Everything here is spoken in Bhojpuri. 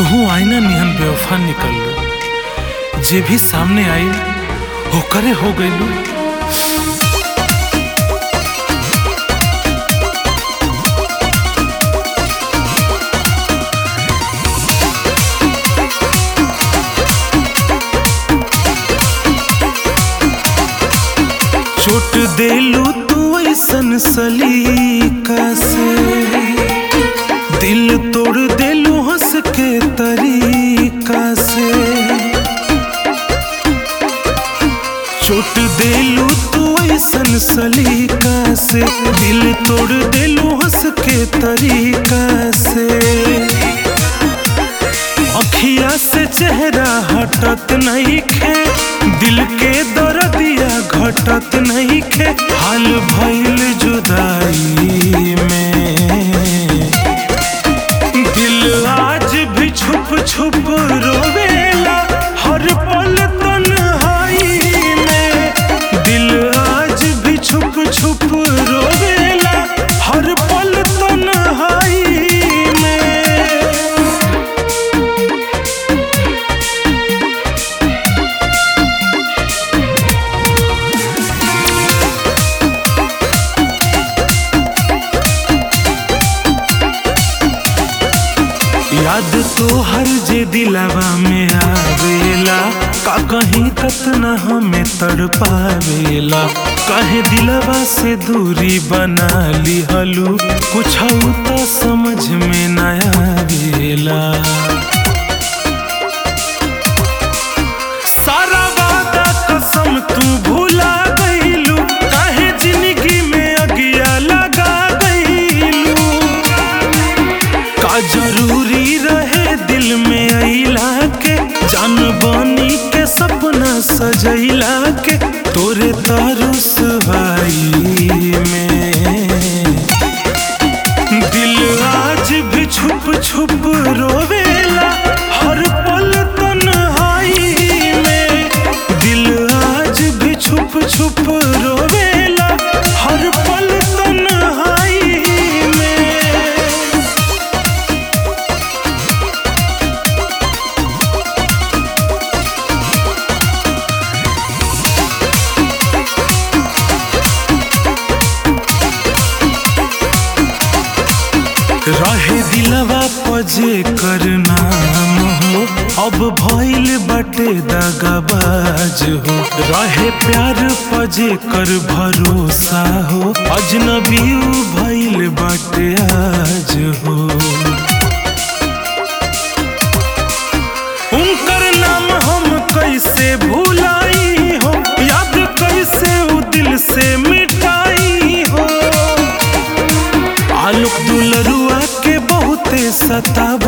तुहू आईना निहन बेवफा निकल जे भी सामने आई होकरे हो गइलू चोट देलू तू ऐसन सलीका से दिल तोड़ देलू हंस के तरीका से चोट देलू तू ऐसन सलीका से दिल तोड़ देलू हंस के तरीका से अखिया से चेहरा हटत नहीं खे दिल के दर्दिया घटत नहीं खे हाल भइल जुदाई में दिल आज भी छुप छुप रोवेला हर पल तन्हाई में दिल आज भी छुप छुप रोवेला हर पल तन्हाई में याद तो हर जे दिलावा में आवेला का कहीं कतना हमें तड़पावेला कहे दिलवा से दूरी बना लिहलू कुछ तो समझ में न आवेला सारा वादा कसम तू भूला गईलू काहे जिंदगी में अगिया लगा गईलू का जरूरी रहे दिल में अइला के जान बनी के सपना सजैला के तोरे तारुस भाई में दिल आज भी छुप छुप रोवेला हर पल तन्हाई में दिल आज भी छुप छुप रोवेला हर पल तन्हाई में रहे दिलवा पजे कर नाम हो अब भइल बटे दगाबाज हो रहे प्यार पजे कर भरोसा हो अजनबी भइल बटे आज हो उनकर नाम हम कैसे भुलाई हो याद कैसे उ दिल से मिटाई हो आलोक दुलरुआ के बहुते सताब